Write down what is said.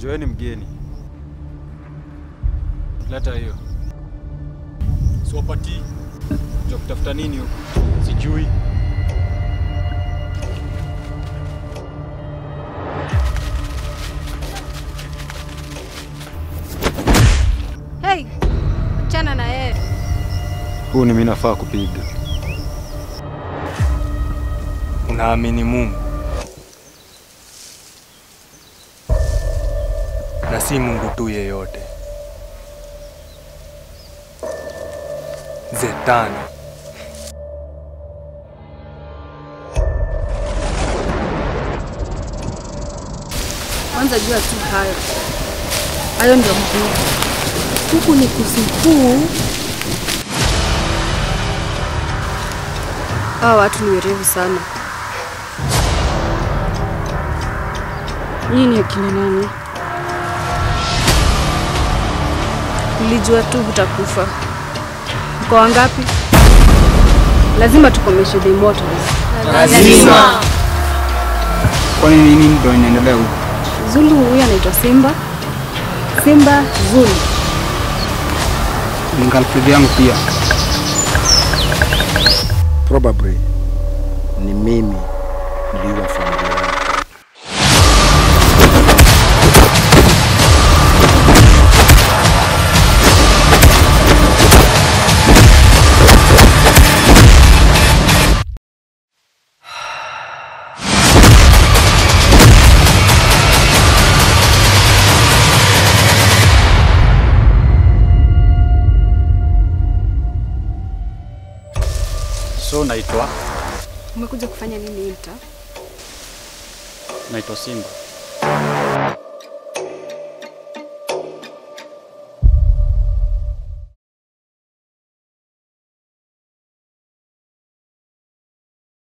Joeni mgeni. Leta hiyo. Siwapatii. Cha kutafuta nini huko? Sijui. Hey, achana na yeye. Huu ni mimi nafaa kupiga. Unaamini Mungu na si Mungu tu yeyote. Zetani. Kwanza jua tu hayo. Hayo ndio muhimu. Huku ni kusikuu. Hawa watu ni werevu sana. Nyinyi ni akina nani? Nilijua tu hutakufa. Mko wangapi? Lazima tukomeshe the immortals. Lazima. Kwani nini ndio inaendelea huko? Zulu huyu anaitwa Simba. Simba Zulu. Ni girlfriend yangu pia. Probably ni mimi niliua familia yangu. So naitwa Umekuja kufanya nini hii mtaa? naitwa Simba.